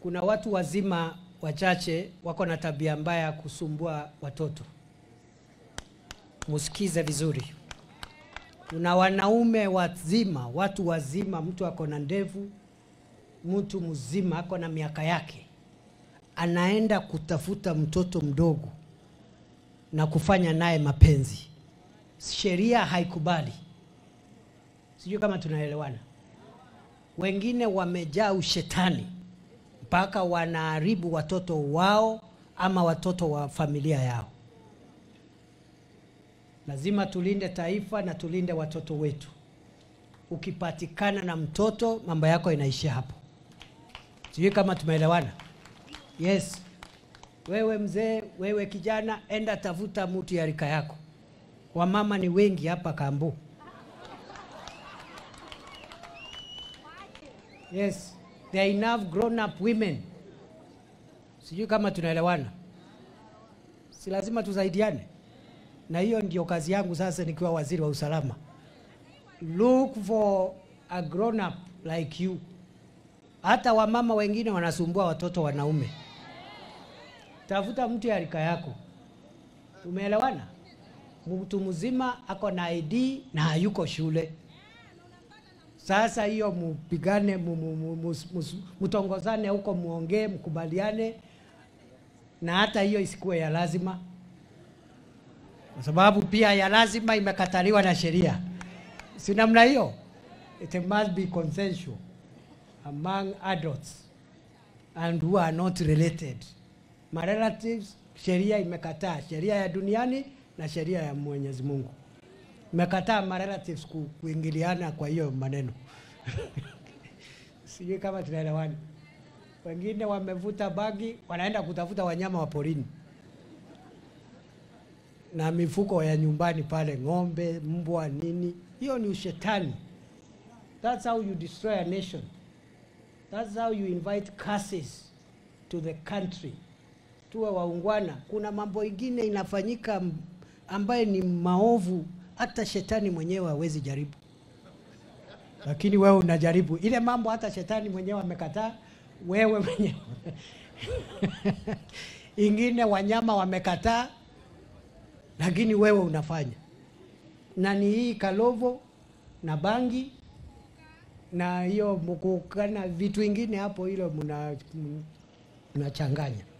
kuna watu wazima wachache wako na tabia mbaya ya kusumbua watoto. Musikize vizuri. Kuna wanaume wazima, watu wazima, mtu ako na ndevu, mtu mzima ako na miaka yake, anaenda kutafuta mtoto mdogo na kufanya naye mapenzi. Sheria haikubali. Sijui kama tunaelewana. Wengine wamejaa ushetani mpaka wanaharibu watoto wao ama watoto wa familia yao. Lazima tulinde taifa na tulinde watoto wetu. Ukipatikana na mtoto, mambo yako inaishia hapo. Sijui kama tumeelewana. Yes, wewe mzee, wewe kijana, enda tafuta mtu ya rika yako. Wamama ni wengi hapa Kambu. Yes, there are enough grown up women. Sijui kama tunaelewana. Si lazima tusaidiane, na hiyo ndio kazi yangu sasa nikiwa waziri wa usalama. Look for a grown up like you. Hata wamama wengine wanasumbua watoto wanaume. Tafuta mtu ya rika yako. Tumeelewana? Mtu mzima ako na ID na hayuko shule. Sasa hiyo mupigane, mu- mu- mu- mus- mus- mtongozane huko, muongee, mkubaliane, na hata hiyo isikuwe ya lazima, kwa sababu pia ya lazima imekataliwa na sheria, si namna hiyo. It must be consensual among adults and who are not related. My relatives, sheria imekataa, sheria ya duniani na sheria ya Mwenyezi Mungu imekataa ma relatives ku, kuingiliana kwa hiyo maneno sijui kama tunaelewana. Wengine wamevuta bagi, wanaenda kutafuta wanyama wa porini na mifuko ya nyumbani pale, ng'ombe, mbwa, nini. Hiyo ni ushetani. That's how you destroy a nation. That's how you invite curses to the country. Tuwe waungwana. Kuna mambo ingine inafanyika m- ambaye ni maovu, hata shetani mwenyewe hawezi jaribu, lakini wewe unajaribu ile mambo, hata shetani mwenyewe amekataa, wewe mwenyewe ingine wanyama wamekataa, lakini wewe unafanya. Na ni hii kalovo na bangi na hiyo mkukana vitu ingine hapo, hilo mna- mnachanganya.